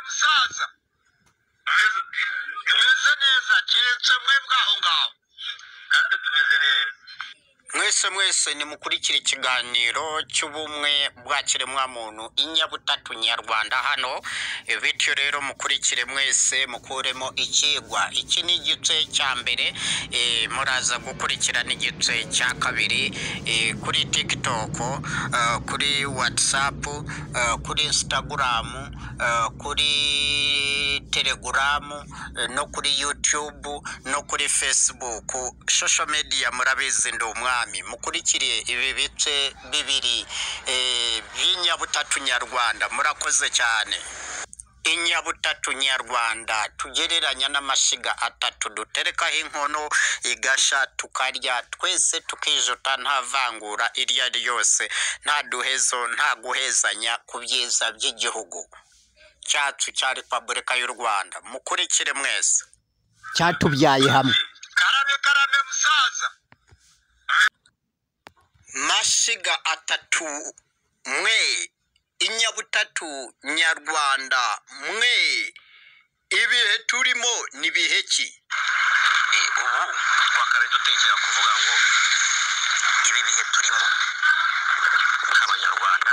musaza tumeze neza keretse mwebwe aho ngaho natwe tumeze neza mwese mwese nimukurikire ikiganiro cy'ubumwe bwa kiremwamuntu inyabutatu nyarwanda hano bityo rero mukurikire mwese mukuremo ikigwa iki ni igice cya mbere eh, muraza gukurikirana igice cya kabiri eh, kuri tiktok eh, kuri whatsapp eh, kuri instagram eh, kuri telegram eh, no kuri youtube no kuri facebook social media murabizi ndi umwami mukurikire ibi bice bibiri eh, by'inyabutatu nyarwanda murakoze cyane inyabutatu nyarwanda tugereranya n'amashyiga atatu duterekaho inkono igasha tukarya twese tukijuta nta vangura iryo ari ryose nta duhezo nta guhezanya ku byiza by'igihugu cyacu cya repubulika y'u rwanda mukurikire mwese cyatubyaye hamwe karame karame musaza mashiga atatu mwe inyabutatu nyarwanda mwe ibihe turimo ni bihe ki ubu twakare dutekera kuvuga ngo ibi bihe turimo nk'abanyarwanda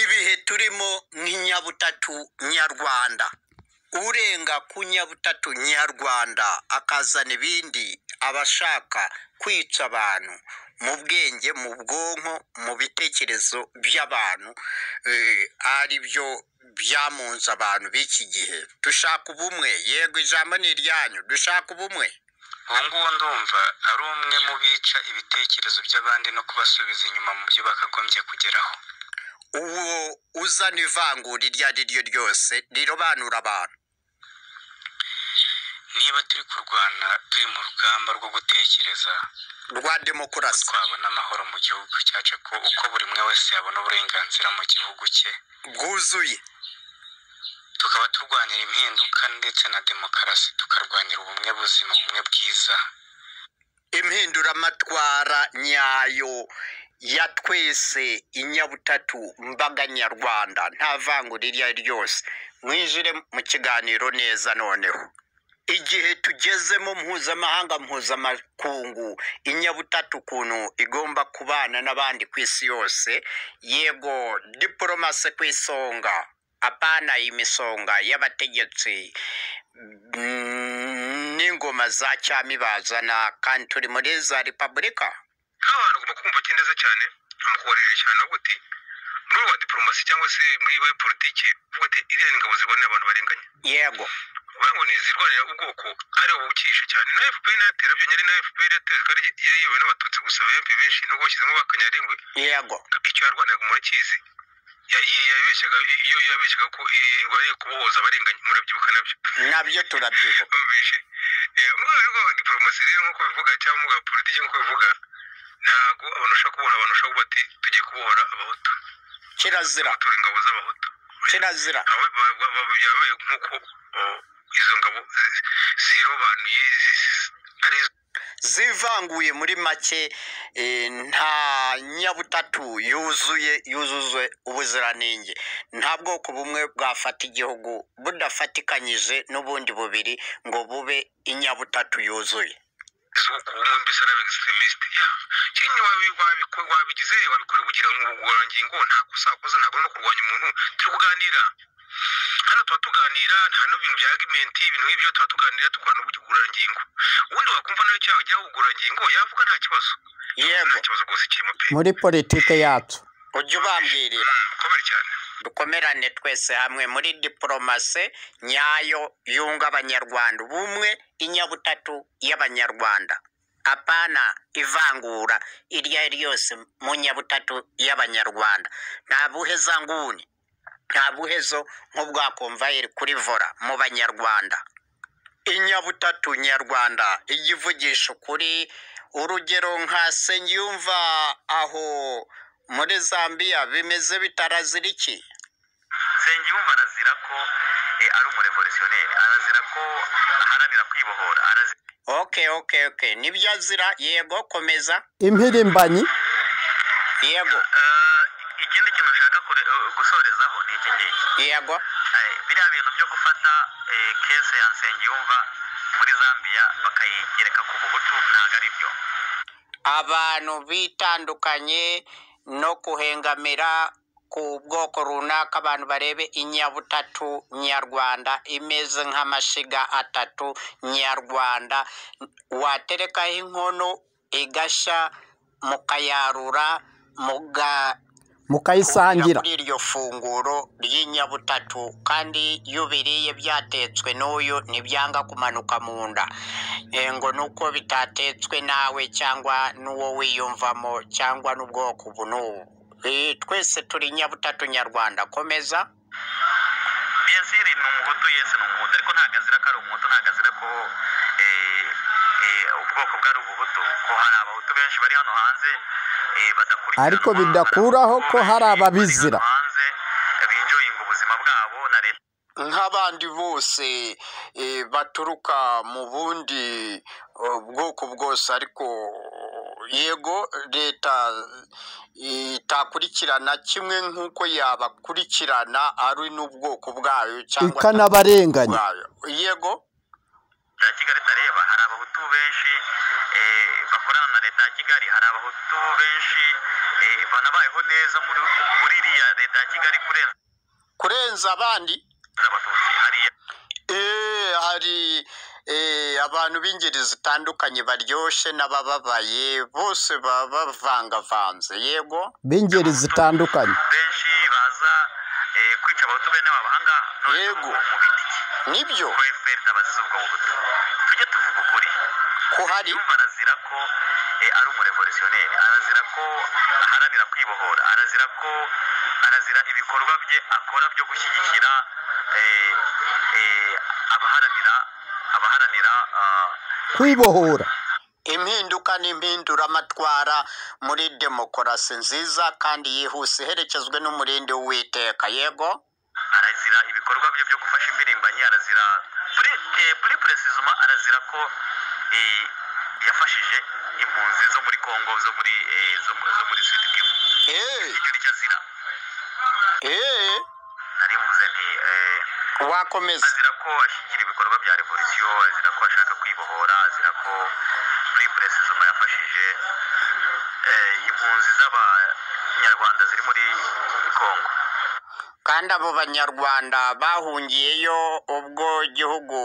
ibihe turimo nk'inyabutatu nyarwanda urenga ku nyabutatu nyarwanda akazana ibindi abashaka kwica abantu mu bwenge mu bwonko mu bitekerezo by'abantu eh, ari byo byamunze abantu b'iki gihe dushaka ubumwe yego ijambo ni iryanyu dushaka ubumwe ubu ngubu ndumva ari umwe mu bica ibitekerezo by'abandi no kubasubiza inyuma mu byo bakagombye kugeraho uwo uzana ivangura iryo ari ryo ryose rirobanura abantu niba turi kurwana turi mu rugamba rwo gutekereza rwa demokarasi twabona amahoro mu gihugu cyacu ko uko buri umwe wese yabona uburenganzira mu gihugu cye bwuzuye tukaba turwanira impinduka ndetse na demokarasi tukarwanira ubumwe buzima ubumwe bwiza impinduramatwara nyayo ya twese inyabutatu mbaga nyarwanda nta vangura iryo ari ryose mwinjire mu kiganiro neza noneho igihe tugezemo mpuzamahanga mpuzamakungu inyabutatu ukuntu igomba kubana n'abandi ku isi yose yego diporomasi ku isonga apana imisonga y'abategetsi Mm, n'ingoma za cyami bazana kandi turi muri za repubulika nk'abantu ugomba kumva ko neza cyane bamukubariye cyane avuga uti muri wa diporomasi cyangwa se muri we politiki uvuga uti iriya ni ingabo zirwanira abantu barenganya yego uvuga ngo ni izirwanira ubwoko ari abo bucyishe cyane na fpr inatera byo nyari na fpr yateye kandi yariyobowe n'abatutsi gusa bahembe benshi nubwo bashyizemo bakanyarengwe yego icyo yarwaniraga murakizi Ya- ya- yabeshyaga iyo yabeshyaga ko eh, irwaniye kubohoza abarenganya murabyibuka nabyo nabyo turabyibuka bumvishe mu rwego rwa diporomasi rero nk'uko bivuga cyangwa mu bwa politiki nk'uko bivuga ntabwo abantu bashobora kubohora abantu bashobora kuvuga bati tugiye kubohora abahutu kirazira batora ingabo z'abahutu kirazira aho ba- ba- ba- byabaye nk'uko o, izo ngabo zi- zirobanuye zi- zi- ari zo zivanguye muri make eh, nta nyabutatu yuzuye yuzuzwe ubuziranenge nta bwoko bumwe bwafata igihugu budafatikanyije n'ubundi bubiri ngo bube inyabutatu yuzuye z'uko ubumwe mbese n'aba extremist Yeah. kinyi wabi- wabiko- wabigize wabikora ubugira ubugororangingo nta kosa wakoze ntabwo ari no kurwanya umuntu turi kuganira hano tuba tuganira nta n'ibintu bya argumenti ibintu nk'ibyo tuba tuganira dukorana ubugororangingo ubundi wakumva nawe cyaha ujyaho ubugororangingo yavuga nta kibazo yego nta kibazo rwose kirimo pe muri politike yacu ujye ubambwirira Mm, mukomere cyane dukomerane twese hamwe muri diporomasi nyayo yunga abanyarwanda ubumwe inyabutatu y'abanyarwanda apana ivangura iryo ari ryo ryose mu nyabutatu y'abanyarwanda nta buhezanguni nta buhezo nk'ubwakomvayeri kuri vora mu banyarwanda inyabutatu nyarwanda igivugisha ukuri urugero nka sengiyumva aho muri zambiya bimeze bitarazira iki nsengiyumva arazira ko ari umurevoluziyoneri arazira ko aharanira kwibohora arazira okay okay okay nibyo azira yego komeza impirimbanyi yego ikindi kintu nshaka kure- eh, gusorezaho nabo ni ibyo ngibyo yego Eh, biriya bintu byo gufata eh, kese ya nsengiyumva muri zambia bakayigereka ku buhutu ntabwo ari byo abantu bitandukanye no kuhengamira ku bwoko runaka abantu barebe inyabutatu nyarwanda imeze nk'amashiga atatu nyarwanda waterekaho inkono igashya mukayarura muga mukayisangira kuri iryo funguro ry'inyabutatu kandi iyo ubiriye byatetswe n'uyu ntibyanga kumanuka mu nda Eh, ngo nuko bitatetswe nawe cyangwa n'uwo wiyumvamo cyangwa n'ubwoko ubu n'ubu Eh, twese turi nyabutatu nyarwanda komeza biyasiri ni umuhutu yesi ni umuhutu ariko ntabwo azira ko ari umuhutu ntabwo azira ko eh, eh, ubwoko bwe ari ubuhutu ko hari abahutu benshi bari hano hanze eh, badakurikiranwa, Ariko bidakuraho ko hari bari ababizira. hano hanze binjoyinga ubuzima bwabo na leta nk'abandi bose eh, baturuka mu bundi eh, bwoko bwose ariko yego leta eh, itakurikirana kimwe nk'uko yabakurikirana ari n'ubwoko bwayo cyangwa ikanabarenganya bwayo yego ya kigali ndareba hari abahutu benshi eh, bakorana na leta ya kigali hari abahutu benshi eh, banabayeho neza muri muri iriya leta ya kigali kurenza kurenza abandi abatutsi hariya Eh, hari eh, abantu b'ingeri zitandukanye baryoshye n'abababaye bose baba bavangavanze yego b'ingeri zitandukanye benshi baza eh, kwica abahutu bene wabo ahangaha none Yego. mu bitiki nibyo ko efuperi n'abazize ubwo buhutu tujye tuvuga ukuri ko hari yumva arazira ko eh, ari umurevolutionneri arazira ko aharanira kwibohora arazira ko arazira ibikorwa bye akora byo gushyigikira eh, eh, abaharanira abaharanira ah, kwibohora impinduka n'impinduramatwara muri demokarasi nziza kandi yihuse iherekezwe n'umurindi w'uwiteka yego arazira ibikorwa bye byo gufasha imbirimbanyi arazira kuri eh, kuri perezizuma arazira ko eh, yafashije impunzi zo muri kongo zo muri eh, zo, mu- zo muri sud kivu Eh, icyo nicyo azira eh, nari mvuze nti eh, wakomeza azira ko ashyigikira ibikorwa bya revolisiyo azira ko ashaka kwibohora azira ko muri perezizuma yafashije eh, impunzi z'abanyarwanda ziri muri kongo kandi abo banyarwanda bahungiyeyo ubwo igihugu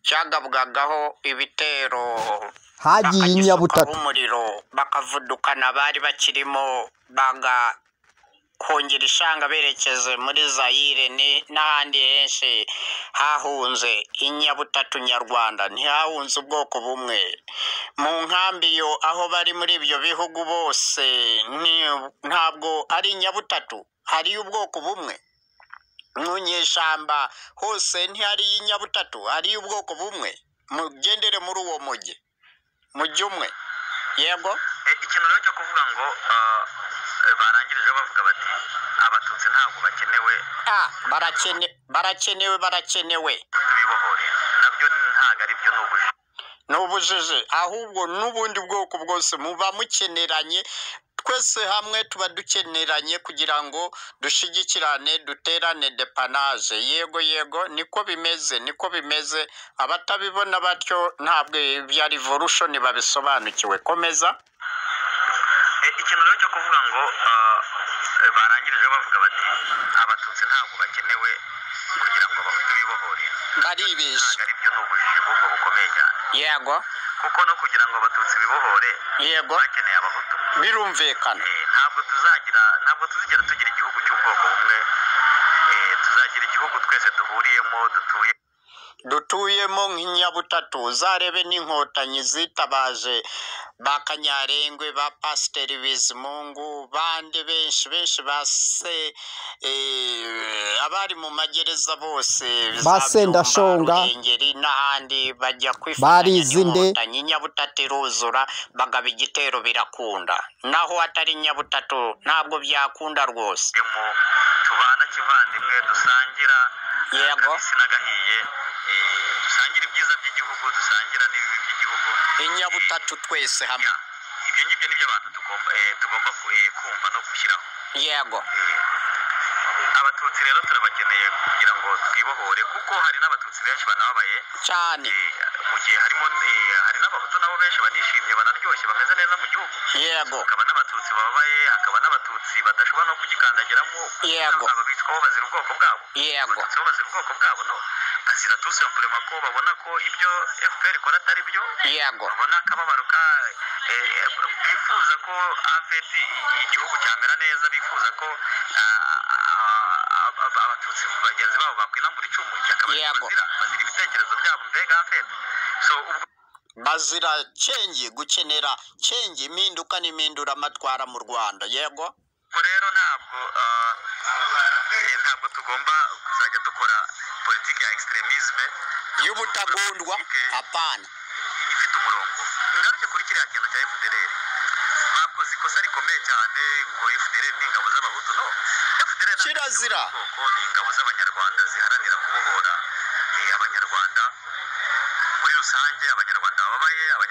cyagabwagaho ibitero hagiye bakagisukaho inyabutatu umuriro bakavudukana abari bakirimo bagahungira ishanga berekeze muri zayire ni- n'ahandi henshi hahunze inyabutatu nyarwanda ntihahunze ubwoko bumwe mu nkambi yo aho bari muri ibyo bihugu bose ni- ntabwo ari inyabutatu hari ubwoko bumwe mu nyeshyamba hose ntihari inyabutatu hari ubwoko bumwe mugendere muri uwo mujyi mujyi umwe yego Eh, ikintu rero cyo kuvuga ngo ah, eh, barangirije bavuga bati abatutsi ntabwo bakenewe a barakene barakenewe barakenewe tubibohore nabyo ntabwo ari byo ni ubujiji ni ubujiji ahubwo n'ubundi bwoko bwose muba mukeneranye twese hamwe tuba dukeneranye kugira ngo dushyigikirane duterane depanaje yego yego niko bimeze niko bimeze abatabibona batyo ntabwo ibya revolution babisobanukiwe komeza Eh, ikintu rero cyo kuvuga ngo ah, eh, barangirije bavuga bati abatutsi ntabwo bakenewe kugira ngo abahutu bibohore baribeshya ntabwo ari byo ni ubujiji ahubwo bukomeye cyane yego kuko no kugira ngo abatutsi bibohore yego bakeneye abahutu birumvikana Eh, ntabwo tuzagira ntabwo tuzigera tugira igihugu cy'ubwoko bumwe Eh, tuzagira igihugu twese duhuriyemo dutuye dutuyemo nk'inyabutatu uzarebe n'inkotanyi zitabaje ba kanyarengwe ba pasiteri bizimungu bandi benshi benshi ba se eh, abari mu magereza bose Ba za Sendashonga. Byumba, Ruhengeri n'ahandi bajya kwifatanya Barizi nde? n'inkotanyi inyabutatu iruzura bagaba igitero birakunda naho atari inyabutatu ntabwo byakunda rwose mu tubana kivandimwe dusangira Yego. akabisi n'agahiye eh, dusangira ibyiza by'igihugu dusangira n'ibibi by'igihugu inyabutatu twese hamwe Ya, ibyo ngibyo nibyo abantu tugomba eh, tugomba ku- eh, kumva no gushyiraho yego Eh, abatutsi rero turabakeneye kugira ngo twibohore kuko hari n'abatutsi benshi banababaye cyane eh, mu gihe harimo eh, hari n'abahutu nabo benshi banishimye banaryoshye bameze neza mu gihugu yego hakaba n'abatutsi bababaye hakaba n'abatutsi badashobora no kugikandagiramo Yego. ababitwa bo bazira ubwoko bwabo yego abatutsi bo bazira ubwoko bwabo no bazira tusemburema ko babona ko ibyo fpr ikora atari byo yego babona akababaro ka eh, bifuza ko afet igihugu cyamera neza bifuza ko ah, ah, ab- abatutsi bagenzi babo bakwinamura icumu cyakaba Yego. bazira bazira ibitekerezo byabo mbega afet so ubwo bazira cyengi gukenera cyengi impinduka n'impindura amatwara mu rwanda yego ubwo rero ntabwo ah, eh, ntabwo tugomba kuzajya dukora politiki ya extremisme y'ubutagundwa apana ifite umurongo ngaruke kuri kiriya kintu cya FDLR bakoze ikosa rikomeye cyane ngo FDLR ni ingabo z'abahutu no FDLR ntabwo Kirazira. ari ubwoko, ni ingabo z'abanyarwanda ziharanira kubohora eh, abanyarwanda muri rusange abanyarwanda bababaye abanyarwanda